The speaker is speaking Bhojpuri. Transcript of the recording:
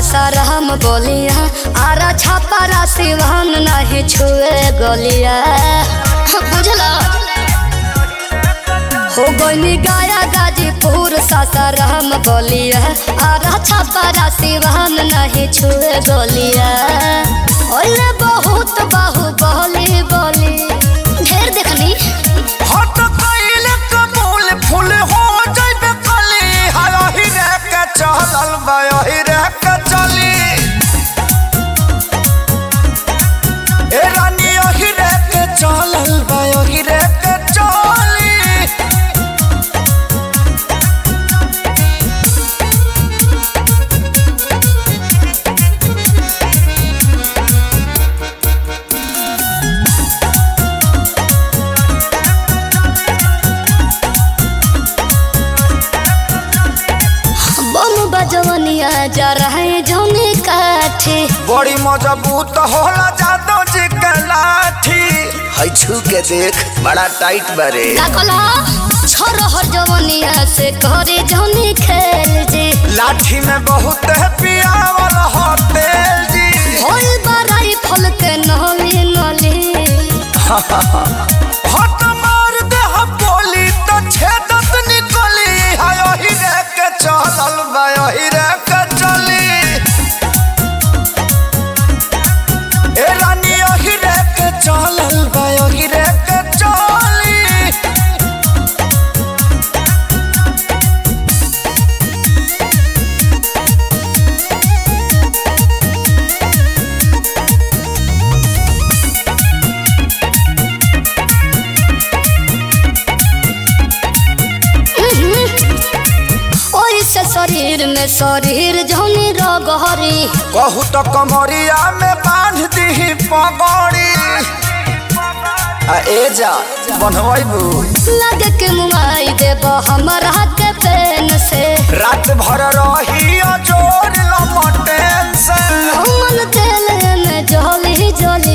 सासाराम बोलिया आरा छापारा सिवान नहीं छुए गलिया बुझला हो गई गाया गाजीपुर सासाराम बोलिया आरा छापारा सिवान नहीं छुए गलिया ओले बहुत बाहु बोली बोली ढेर देखनी हट कइले कबूल फूल हो जइबे कली हायही रे के चलल बायही रे के चली ए रानी यही रे के चलल बायही रे के चली बम बजवनिया जा रहे जौने काठे बड़ी मजबूत होला जादो जी के लाठी है छू के देख बड़ा टाइट बारे का कहला छोरहर जवनिया से करे जौने खेल जे लाठी में बहुत है पियावल हो तेल जी होल बराई फल के नली नली हट मार दे हम बोली तो छेदत निकली हाय ही रे के चलल बाय ही रे के चली ए रानी ही रे के चलल बाय ही रे के चली ओई से शरीर में शरीर जौने रगहरी कहू तो कमरिया में बांध दी पगड़ी आ ए जा बनवाइबू लगे के मुआई देब हमरा के पेन से रात भर रही जोर लमटेन से हमन तेल में जली जली